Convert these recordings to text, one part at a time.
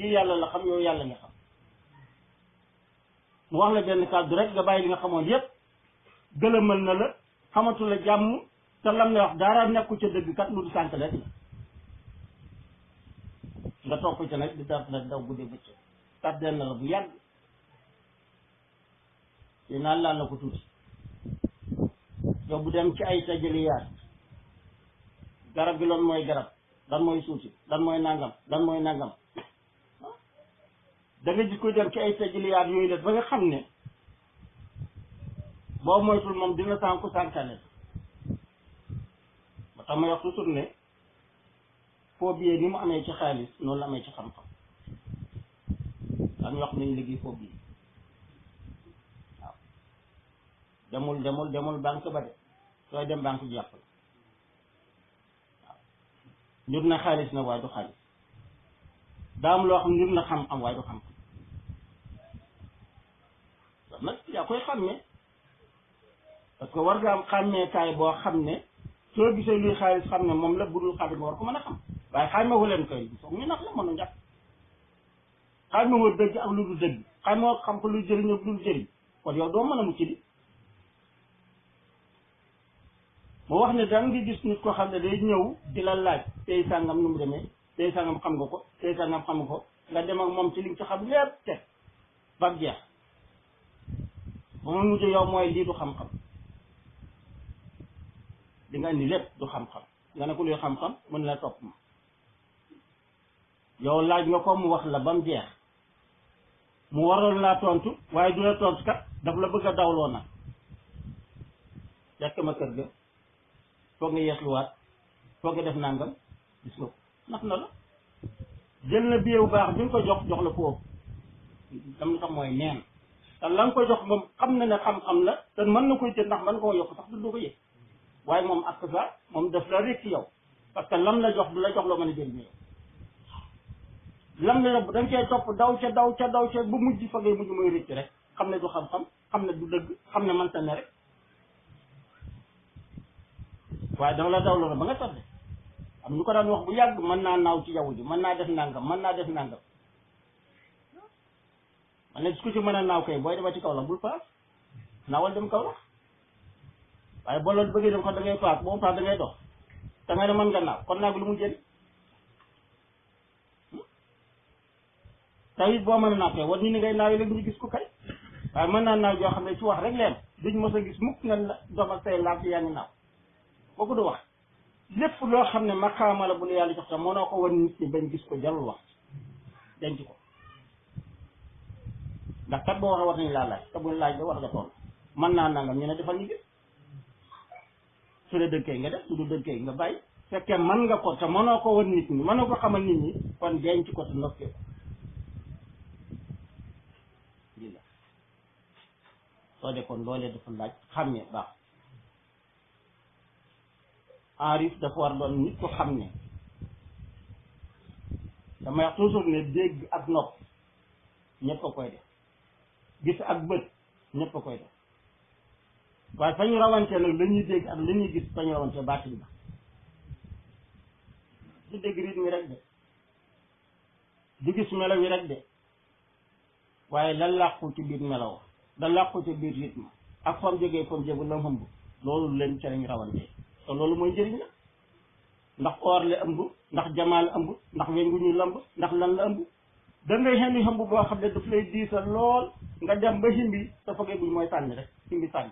kii yàlla la xam yow yàlla nga xam mu wax la benn kàddu rek nga bàyyi li nga xamoon yépp gëlëmal na la xamatu la jàmm te lam ne wax dara nekku ca dëgg kat lu du sànk rek la nga topp ca nag di daf nag daw guddee bëccëg tàddeel na la bu yàgg yi naan laan la ko tuuti yow bu dem ci ay tajaliyaat garab gi loon mooy garab lan mooy suuti lan mooy nangam lan mooy nangam da nga gis koy dem ci ay tajaliyaat yooyu la ba nga xam ne boo moytul moom dina sànku sànkane ba tax ma wax toujours ne foo biyee ni mu amee ci xaalis noonu la amee ci xam-xam dañu wax nañ liggéey foo biyee waaw demul demul demul banque ba de sooy dem banque jàpp la waaw njur na xaalis na waaye du xaalis daa am loo xam njur na xam-xam waaye du xam-xam kon nag yaa koy xàmmee parce que war nga am xàmmeekaay boo xam ne soo gisee luy xaalis xam ne moom la budul xaalis nga war ko mën a xam waaye xàmmewu leen koy foog ñu nax la mën a njàpp xàmmewu dëgg ak lu du dëgg xàmmewu xam ko lu jëriñ ak lu du jëriñ kon yow doo mën a mucc di mu wax ne daan nga gis nit ko xam ne day ñëw di la laaj tey sàngam nu mu demee tey sàngam xam nga ko tey sàngam xam nga ko nga dem ak moom ci li nga ci xam lépp teg ba jeex ba mu mujj yow mooy lii du xam-xam di nga indi lépp du xam-xam nga ne ko luy xam-xam mën la topp ma yow laaj nga ko mu wax la ba mu jeex mu waroon laa tontu waaye du la tontu kat daf la bëgg a dawloo nag fekk ma kër ga foog nga yeesluwaat foog nga def nangam gis nga ko nax na la jël na billet bu baax bi nga ko jox jox la foofu dam na xam mooy neen te la nga ko jox moom xam na ne xam-xam la te mën na koy jël ndax mën koo yokk sax du doo ko yëg waaye moom ak ça moom daf la rek ci yow parce que lam la jox du la jox loo mën a jëriñoo yow lam la da nga cee topp daw ca daw ca daw ca bu mujj fa ngay mujj mooy rëcc rek xam ne du xam-xam xam ne du dëgg xam ne mënta ne rek waaye dama la daw loolu ba nga tardé am ñu ko daan wax bu yàgg mën naa naaw ci jaww ji mën naa def nangam mën naa def nangam man ne ku ci mën a naaw kay booy dema ci kaw la bul paas naawal dem kaw la waaye boo loolu bëggee dem ko da ngay paas boo paas da ngay dox da ngay ne mën nga naaw kon naag lu mu jëriñ tawit boo mën a naaw kay war ñu ni ngay naaw yi léegi duñu gis ko kay waaye mën naa naaw joo xam ne ci wax rek leen duñ mos a gis mukk nga dox ak say laaf yaa ngi naaw boo ko du wax lépp loo xam ne maqaama la bu la yàlla jox tam mënoo ko wan nit ñi bañ gis ko jarul wax denc ko ndax kat boo waxee war nañ laa laaj te buñ laaj ba war nga toll mën naa nangam ñu ne defal ñu gis su dee dëggee nga def su du dëggee nga bàyyi fekkee mën nga ko te mënoo ko wan nit ñi mënoo ko xamal nit ñi kon denc ko te noppee ko lii la soo de kon loolee dafa laaj xàmmee baax enrif dafa war doon nit ko xam ne damay wax toujours ne dégg ak nopp ñëpp a koy def gis ak bët ñëpp a koy def waaye fa ñu rawante nag la ñuy dégg ak la ñuy gis fa ñu rawante baatin ba du dégg rythme mi rek de du gis melaw yi rek de waaye la làqu ci biir melaw da làqu ci biir rythme ak fam jógee fam jógu la ëmb loolu leen ca lañ rawante te loolu mooy njëriñ la ndax or la ëmb ndax jamaa la ëmb ndax weñ gu ñu lamb ndax lan la ëmb da ngay xendi xëmb boo xam ne daf lay diisal lool nga dem ba himbi te fogee buñ mooy sànni rek himbi sànni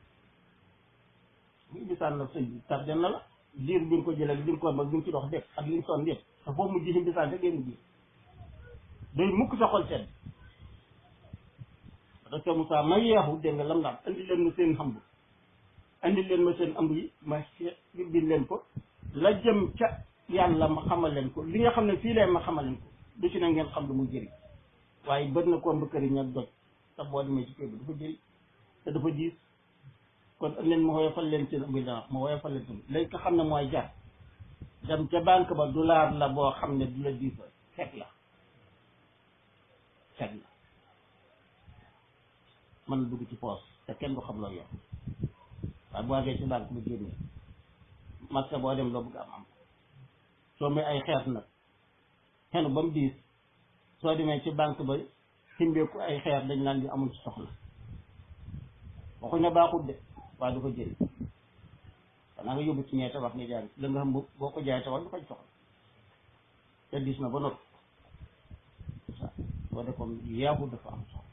himbi sànni la sëñ bi tardé na la diir bi nga ko jëlee li nga ko mag li nga ci dox def ak li nga sonn yëpp te foo mujj himbi sànni rek ngay mujj day mukk sa xol sedd parce que Moussa ma yeexu dégg nga lam naan andi leen ma seen xamb andi leen ma seen ëmb yi ma bi leen ko la jëm ca yàlla ma xamal leen ko li nga xam ne fii leen ma xamal leen ko du ci ne ngeen xam lu mu jëriñ waaye bët na ko ëmb këriñ ak doj te boo demee ci kër bi dafa jëriñ te dafa diis kon leen ma woyofal leen seen ëmb yi dana ma woyofal leen seen léegi nga xam ne mooy jar dem ca banque ba dollar la boo xam ne du la diisal fekk la fekk la mën na dugg ci poos te kenn du xam loo yor waaye boo àggee ci banque ba génne marché boo dem loo bëgg am am soo may ay xeet nag xenu ba mu diis soo demee ci banque ba ximbeeku ay xeer dañ naan di amul ci soxla waxuñ ne baaxut de waaye du ko jël xanaa nga yóbbu ci ñee tabax nga jaay la nga xam boo ko jaay tabax du ko soxla te dis na ba noppi boo defoon yeexu dafa am soxla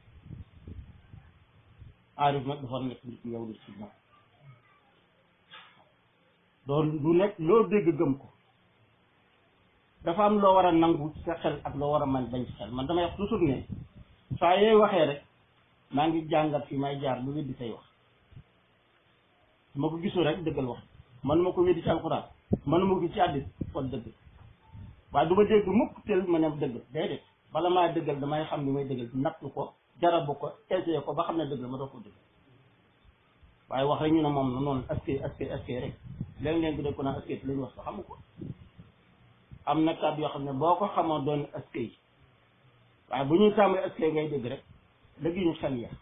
aarif nag dafa nekk nit yow di si moom doon du nekk loo dégg gëm ko dafa am loo war a nangu ci sa xel ak loo war a man bañ ci xel man damay wax toujours ne saa yooy waxee rek maa ngi jàngat fi may jaar lu weddi say wax su ma ko gisul rek dëggal wax man ma ko weddi ci alxuraan man ma ko gis ci àddis kon dëgg waaye du ma dégg mukk tel ma ne dëgg déedéet bala maa dëggal damay xam ni may dëggal nattu ko jarabu ko essayé ko ba xam ne dëgg ma doo ko dëgg waaye wax rek ñu ne moom noonu askay askay askay rek léeg-léeg dégg ko naan askay te la ñu wax sax xamu ko am na kàddu yoo xam ne boo ko xamoon doon askay waaye bu ñuy tàmbali askay ngay dégg rek dëgg ñu xel ya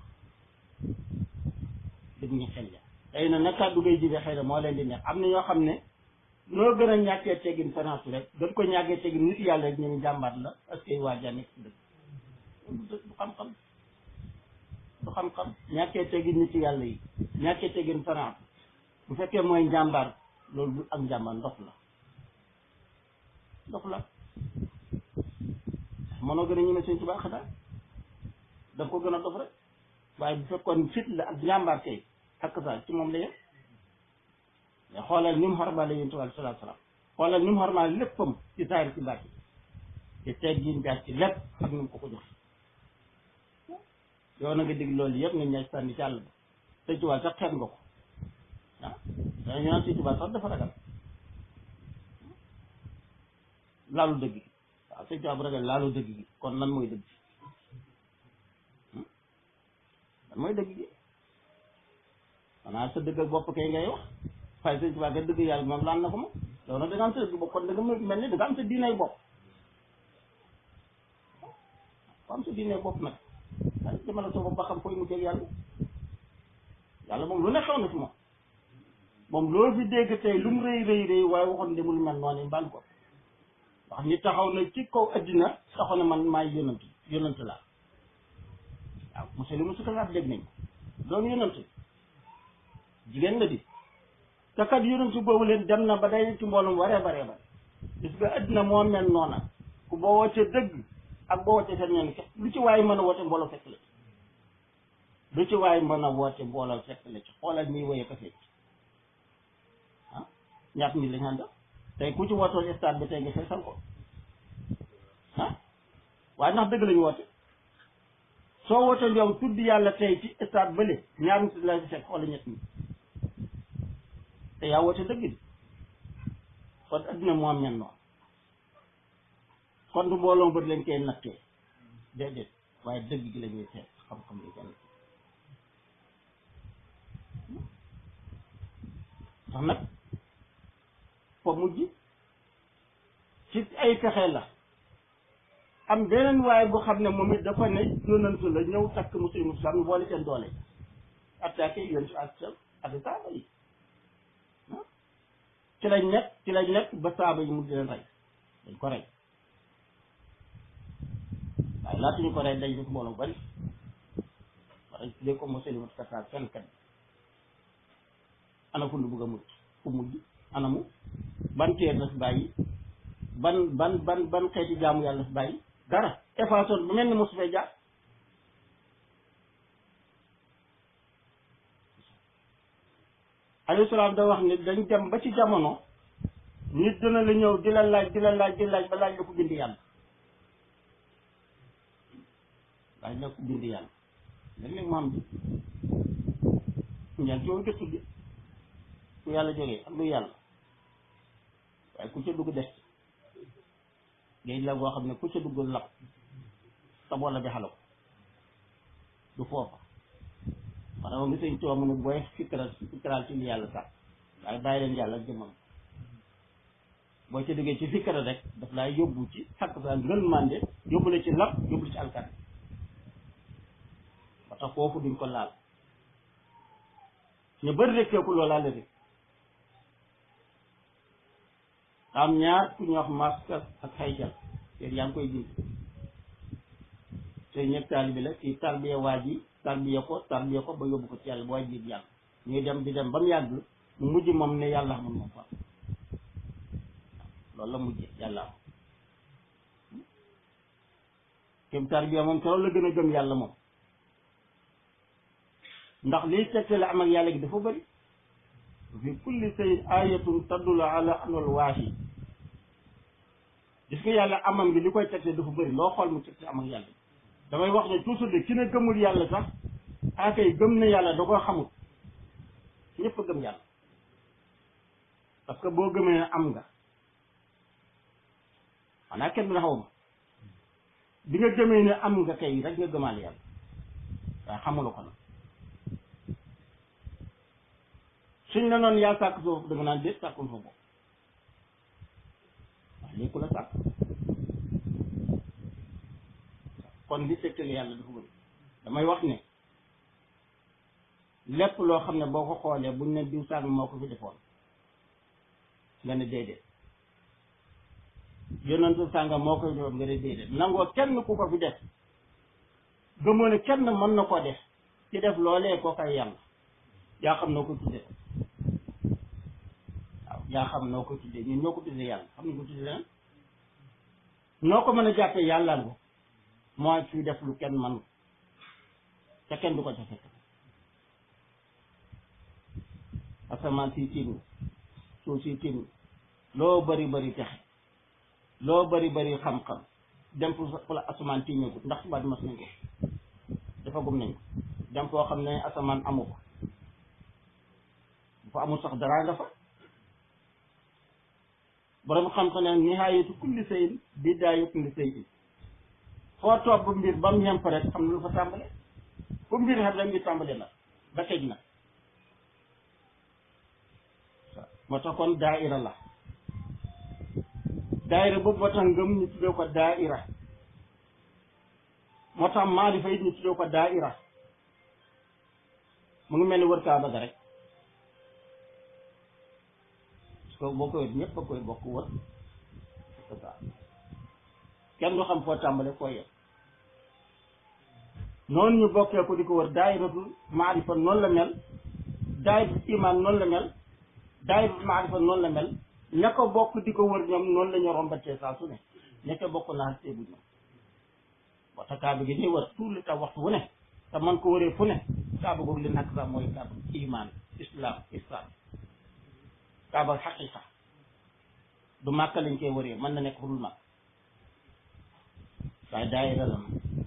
dëgg ñu xel ya tey na na kàddu ngay jibee xëy na moo leen di neex am na ñoo xam ne noo gën a ñàkkee teggin finance rek gën ko ñàkkee teggin nit yàlla rek ñu ne jàmbaat la askay waa ja nekk si dëgg du xam-xam du xam-xam ñàkkee teggin nit yàlla yi ñàkkee teggin finance bu fekkee mooy njàmbaar loolu du ak njàmbaar ndox la ndox la mënoo gën a ñeme sëñ Tuubaa xanaa da ko gën a dof rek waaye bu fekkoon fit la ak njàmbaar kay ak sa ci moom la yem mais xoolal ni mu xormaale yonent bi sallallahu alayhi wasallam xoolal ni mu xormaale léppam ci saayir ci baat yi te teggin jaar ci lépp ak ni mu ko ko jox yow na nga dégg loolu yëpp nga ñaaj sànni ci àll ba sëñ Tuubaa sax xeet nga ko ah dañu naan sëñ Tuubaa sax dafa ragal laalu dëgg gi waaw sëñ Tuubaa bu ragal laalu dëgg gi kon lan mooy dëgg lan mooy dëgg gi xanaa sa dëgg ak bopp kay ngay wax waaye sëñ Tuubaa nga dëgg yàlla moom laan na ko moom yow nag da nga am sa dëgg bopp kon da nga mel ni da nga am sa diinay bopp ko am sa diinay bopp nag waaye demal sa bopp ba xam koy mujjee ak yàlla yàlla moom lu ne xew na ci moom moom loo fi dégg tey lu mu rëy rëy rëy waaye waxoon demul mel noonu mbaan ko wax ni taxaw na ci kaw addina taxaw na man maay yonant yonant laa waaw monsieur li musu kalaat dégg nañ ko doon yonant jigéen la di te kat yonant boobu leen dem na ba day ci mboolum waree baree bare gis nga addina moo mel noona ku boo wootee dëgg ak boo wootee seen ñoom lu ci waaye mën a woote mbooloo fekk la lu ci waaye mën a woote mbooloo fekk la ci xoolal ñuy woye ko fekk ah ñaat nit lañ àndal tey ku ci wootoon stade bi tey nga feesal ko ah waaye ndax dëgg lañu woote soo wootee yow tudd yàlla tey ci stade bële ñaar nit la ci fekk wala ñett ñi te yaa woote dëgg di kon adduna moo am ñen noonu kon du mbooloo bët lañ koy nattee déedéet waaye dëgg gi la ñuy seet xam-xam li kenn tax nag fa mujj ci ay pexe la am beneen waaye bu xam ne moom it dafa ne yonantu la ñëw takk muslim islam ñu boole seen doole attaqué yoon si ak ak saaba yi ci lañ nekk ci lañ nekk ba saaba yi mu di leen rey dañ ko rey waaye laata ñu ko rey dañ def mbooloo bari wala ñu tuddee ko muslim kataar fenn kat ana fu ñu bëgg a mujj fu mujj ana mu ban teer la fi bàyyi ban ban ban ban xeeti jaamu yàlla fi bàyyi dara effaçon bu mel ni mosu fee jaar alayhi salaam da wax ni dañ dem ba ci jamono nit dina la ñëw di la laaj di la laaj di laaj ba laaj la ko bind yàlla laaj la ko bind yàlla léeg-léeg mu am bi ñaan ci woon gëstu bi ku yàlla jógee ak lu yàlla waaye ku ca dugg des géej la boo xam ne ku ca dugg lap sa boole bi xala ko du foofa maanaam ngi sëñ tuwa mu ne booy fikral fikral ci li yàlla sax waaye bàyyi leen yàlla jëmam boo ca duggee ci fikra rek daf laa yóbbu ci xakk sa ngël mànde yóbbu la ci lap yóbbu la ci alkat ba tax foofu duñ ko laal ñu bëri rekkeeku loolaa la rek am ñaar ku ñuy wax masque ak xayjal te yaa ngi koy bind te ñëpp taalibi la kii tarbiya waa ji tarbiya ko tarbiya ko ba yóbbu ko ci yàlla ba waa ji yàlla ñuy dem di dem ba mu yàgg mu mujj moom ne yàlla xamul moom fa loolu la mujj yàlla am kéem tarbiya moom keroog la gën a gëm yàlla moom ndax liy tegtale am ak yàlla gi dafa bëri fi kulli sayin ayatun tadulu ala anal waahi gis nga yàlla amam gi li koy tegte dafa bëri loo xool mu tegte am ak yàlla damay wax ne toujours de ki ne gëmul yàlla sax akay gëm na yàlla da koo xamul ñëpp a gëm yàlla parce que boo gëmee ne am nga xanaa kenn du na xaw ma bi nga gëmee ne am nga kay rek nga gëmaale yàlla waaye xamula ko nag suñ la noonu yaa sàkk soofu da nga naan déet sàkkul fa bopp waaw léegi ku la sàkk kon li tegtale yàlla dafa bëri damay wax ne lépp loo xam ne boo ko xoolee buñ ne diw sàng moo ko fi defoon nga ne déedéet yonentu sànga moo koy defoon nga ne déedéet nangoo kenn ku ko fi def gëmoo ne kenn mën na ko def ci def loolee koo koy yàlla yaa xam noo ko tuddee waaw yaa xam noo ko tuddee ñun ñoo ko tuddee yàlla xam nañ ko tuddee leneen noo ko mën a jàppee yàlla ngo mooy fi def lu kenn man te kenn du ko ca fekk asamaan si tiim suuf si tiim loo bari bari texe loo bari bari xam-xam dem fu fu la asamaan tiimeeku ndax subaat mas nañ ko dafa gum nañ ko dem foo xam ne asamaan amu ko bu fa amul sax dara nga fa borom xam-xam ne nihaayatu kulli sayin bidaayatu kulli sayin foo toog bu mbir ba mu yem rek am na lu fa tàmbale fu mbir xam rek mbir tàmbale la ba tëj na moo tax kon daaira la daaira boobu moo tax ngëm ñu tuddee ko daaira moo tax maarifa it ñu tuddee ko daaira mu ngi mel ni wër kaaba ga rek parce que boo koy wër ñëpp a koy bokk wër kenn du xam foo tàmbale foo yem noonu ñu bokkee ko di ko wër daayiratul maarifa noonu la mel daayiratul iman noonu la mel daayiratul maarifa noonu la mel ña ko bokk di ko wër ñoom noonu la ñu rombatee saa su ne ña ko bokk naa teebu ñoom moo tax kaaba gi ñuy wër tout le temps waxtu wu ne te man ko wëree fu ne kaaba googu li nakk sax mooy kaaba iman islam islam kaaba xaqiqa du màkk lañ koy wëree mën na nekk fu dul màkk waaye daayira la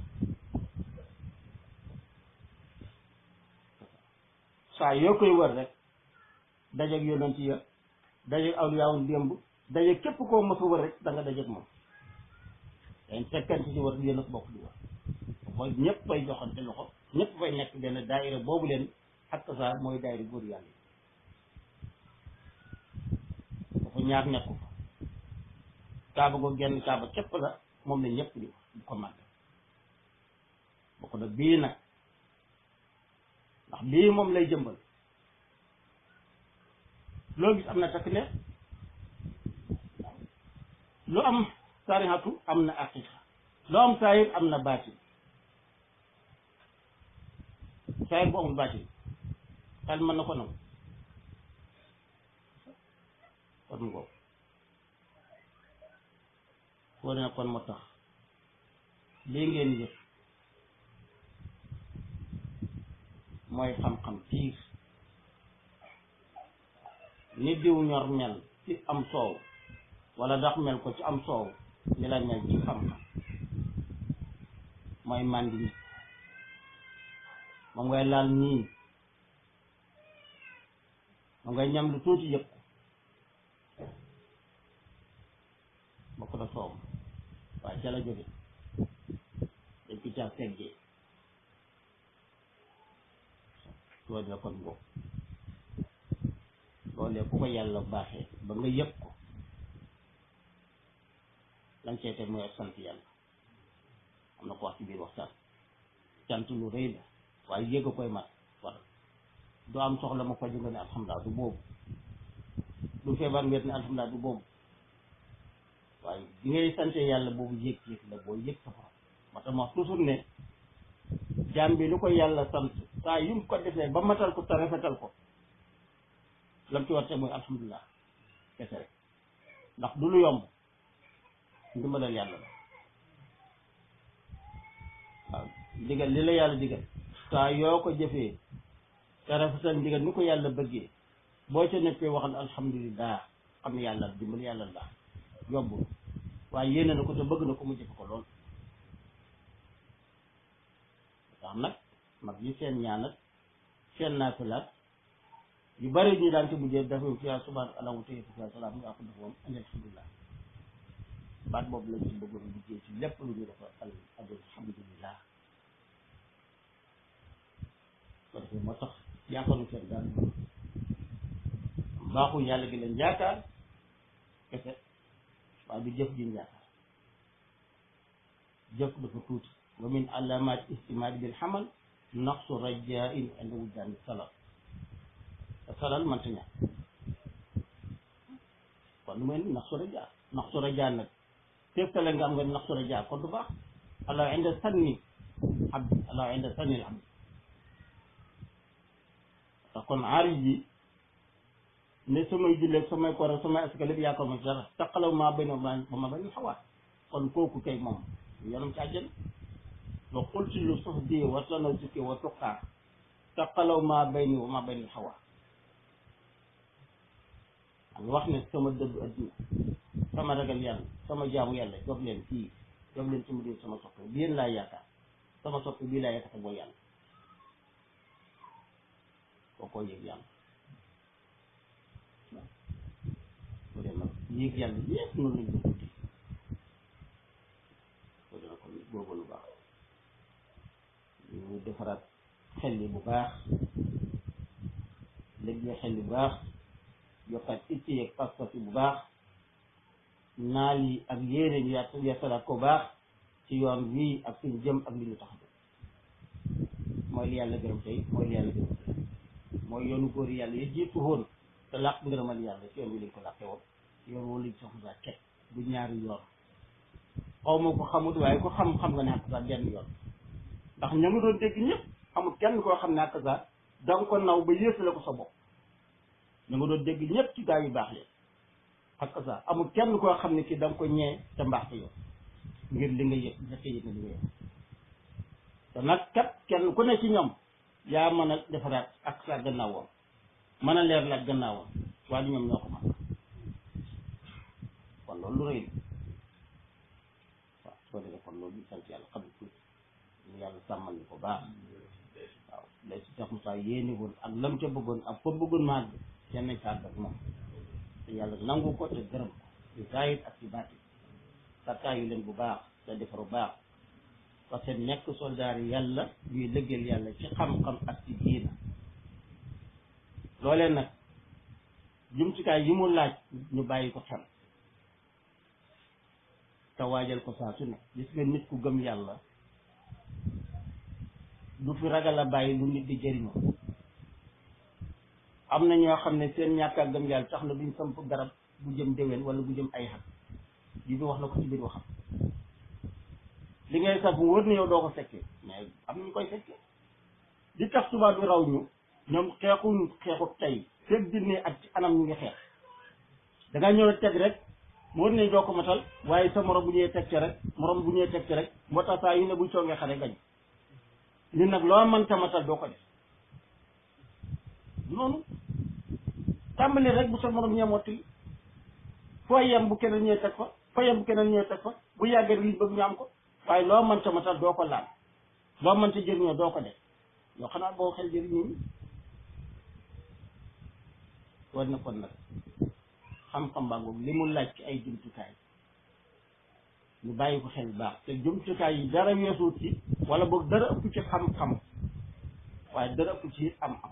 saa yoo koy wër rek dajeeg yonent ya dajeeg awliyaawul démb dajeeg képp koo mos a wër rek da nga dajeeg moom dañ fekkante ci wër yéen a bokk di wër mooy ñëpp fay joxante loxo ñëpp fay nekk benn daayira boobu leen ak saa mooy daayira góor yàlla yi dafa ñaar nekku fa kaaba ko genn kaaba képp la moom la ñëpp di bu ko màgg bokk nag bii nag ndax bii moom lay jëmbal loo gis am na takk ne lu am sarihatu am na aqiqa lu am saayir am na baatin saayir bu amul baatin xel mën na ko nangu kon ngoo foo ne kon moo tax lii ngeen yëg mooy xam-xam piir ni diw ñor mel ci am soow wala ndax mel ko ci am soow ni la mel ci xam-xam mooy màndi nit moom ngay laal nii moom ngay ñam lu tuuti yëpp bokk na soow waaye ca la jóge dañ ko caa teggee loolu la kon boobu loolee ku ko yàlla baaxee ba nga yëg ko lañ cey teg mooy ak sant yàlla am na ko wax ci biir waxtaan cant lu rëy la waaye yëg a koy mat war du am soxla ma faju nga ne alhamdulilah du boobu du feebar nga ne alhamdulilah du boobu waaye bi ngay sante yàlla boobu yëg yëg la boo yëg sa borom moo tax ma wax toujours ne jaam bi lu ko yàlla sant saa yu mu ko defee ba matal ko te rafetal ko lam ci war te mooy alhamdulilah kese rek ndax du lu yomb ndimbalal yàlla la waaw digal li la yàlla digal saa yoo ko jëfee te rafetal ndigal ni ko yàlla bëggee boo ca nekkee waxal alhamdulilah xam ne yàlla dimbal yàlla la yombul waaye yéene na ko te bëgg na ko mu jëfe ko lool tax nag mag yi seen ñaanat seen naafilaat yu bari ñu daan ci mujjee dafa fiyaa subhaan allahu tey fiyaa salaam nga ko def moom andi alhamdulilah baat boobu lañ ci bëggoon liggéey ci lépp lu ñu defa al alhamdulilah ko defee moo tax yaakaaru seen daan baaxu yàlla gi leen yaakaar kese waaye du jëf jiñ yaakaar jëf dafa tuuti wa min alamat istimaadi bil xamal naqsu rajain inda wujdaani salal te salal mënta ñàkk kon lu mel ni naqsu raja naqsu raja nag teftale nga am nga naqsu raja kon du baax allah inda sanni abdi allah inda sanni abdi te kon aarij bi ne samay julleeg samay koor ak samay asaka lépp yaakaar ma ci dara taqalaw maa bay na ba ma bañ xawaat kon kooku kay moom yoonam ci àjjana wa qulti lu sux di wa tanaw sukki wa tuqaar taqalaw maa bay ni wa ma bay ni xawaat am wax ne sama dëddu adduna sama ragal yàlla sama jaamu yàlla jox leen kii jox leen sama diw sama soppe bi yéen laa yaakaar sama soppe bii laa yaakaar mooy yàlla kookoo yëg yàlla bu dee nag yéeg yàlla yépp noonu lañ ko tuddi ko dina kon boobu lu baax ñu defaraat xel yi bu baax léegi xel yi bu baax yokkaat itti yeeg pas-pas yi bu baax naal yi ak yéene ñu yaat yeesalaat ko baax ci yoon wii ak suñu jëm ak li ñu tax mooy li yàlla gërëm tey mooy li yàlla gërëm tey mooy yoonu góor yàlla yi jiitu woon te làq ngërëmal yàlla ci yoon wi lañ ko làqee woon yoon woo lañ soxla ket bu ñaari yoon xaw ma ko xamut waaye ko xam xam nga ne ak sax benn yoon ndax ña nga doon dégg ñëpp amul kenn koo xam ne ak sax da nga ko naw ba yéesale ko sa bopp ña nga doon dégg ñëpp ci gaa yu baax leen ak sax amul kenn koo xam ne ki da nga ko ñee te mbaax te yow ngir li nga yëg nga yëg na li nga yëg te nag kat kenn ku ne ci ñoom yaa mën a defaraat ak sa gannaawam mën a leer la ak gannaawam waaye ñoom ñoo ko mën kon loolu lu rëy la waaw soo defee kon loolu sant yàlla xam tuuti ñu yàlla sàmmal ñu ko baax waaw lay si Cheikh Moussa yéene woon ak lam ca bëggoon ak fa bëggoon màgg kenn nañ sàgg ak moom te yàlla nangu ko te gërëm ko ci zaahir ak ci baati sattaayu leen bu baax te defaru baax parce que nekk soldaar yi yàlla ñuy lëggeel yàlla ci xam-xam ak ci diina loolee nag jumtukaay yi mu laaj ñu bàyyi ko xel te waajal ko saa su ne gis nga nit ku gëm yàlla du fi ragal a bàyyi lu nit di jëriñoo am na ñoo xam ne seen ñàkk a gëm yàlla tax na duñ samp garab bu jëm déwén wala bu jëm ay xat yi bi wax na ko ci biir waxam li ngay saf mu wër na yow doo ko fekkee mais am nañu koy fekkee di tax tubaab bi raw ñu ñoom xeexuñ xeexu tey fekk dinnee ak ci anam ñu ngi xeex da ngaa ñëw teg rek mu wër nañ doo ko matal waaye sa morom bu ñëwee teg ci rek morom bu ñëwee teg ci rek moo tax saa yu ne buñ soogee xare gañ li nag loo mën ta matal doo ko def noonu tàmbali rek bu sa morom ñee mottali foo yem bu keneen ñëwee teg fa foo yem bu keneen ñëwee teg fa bu yàggee liñ bëgg ñu am ko waaye loo mënta matal doo ko laal loo mënta jëriñoo doo ko def yoo xanaa boo xel jëriñu ñi war na kon nag xam-xam baa ngoog li mu laaj ci ay jumtukaay ñu bàyyi ko xel baax te jumtukaay yi dara weesuut ci wala boog dara ëpp ci xam-xam waaye dara ëpp ci am-am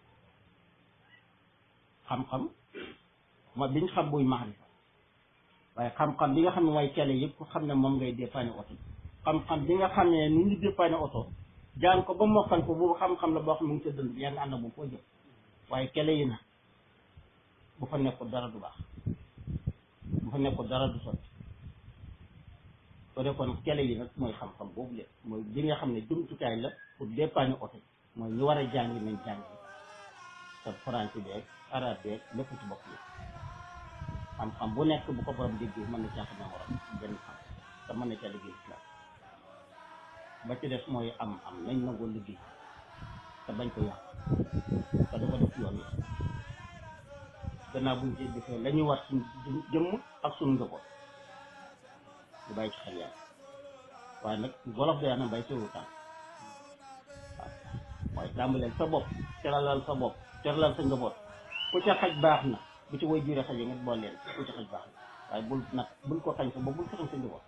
xam-xam ma biñ xam buy maarifa waaye xam-xam bi nga xam ne mooy cale yëpp ku xam ne moom ngay dépanne oto xam-xam bi nga xam ne nu ñu dépanne oto jaan ko ba mokkal ko boobu xam-xam la boo xam ne mu ngi sa dënd yaa ngi ànd moom foo jëm waaye cale yi na bu fa nekkul dara du baax bu fa nekkul dara du sotti soo defoon kele yi nag mooy xam-xam boobu leen mooy li nga xam ne jumtukaay la pour dépanner oto mooy ñu war a jàngi nañ jàngi te français beeg arabe beeg lépp ci bokk yi xam-xam bu nekk bu ko borom déggee mën na caa xam ne waram benn xam te mën na caa liggéey islam ba ci des mooy am am nañ nangoo liggéey te bañ ko yàq te dafa def yoon yi gannaaw buñ ci defee la ñuy war suñ jëmm ak suñ njaboot ñu bàyyi ci xel yàlla waaye nag wolof day na bay teewul tànk waaw mooy tàmbaleel sa bopp teralal sa bopp teralal sa njaboot ku ca xaj baax na bu ci woy jure xaje nga bool leen ku ca xaj baax na waaye bul nag bul ko xañ sa bopp bul ko xañ sa njaboot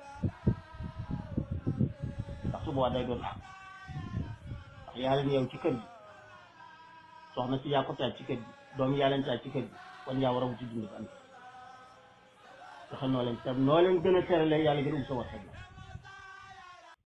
ndax su boobaa day doon am ndax yaa leen yow ci kër gi soxna si yaa ko taaj ci kër gi doom yaa leen taaj ci kër gi kon yaa war a wuti dund bi am fexe noo leen te noo leen gën a teralee yàlla gën a um sa war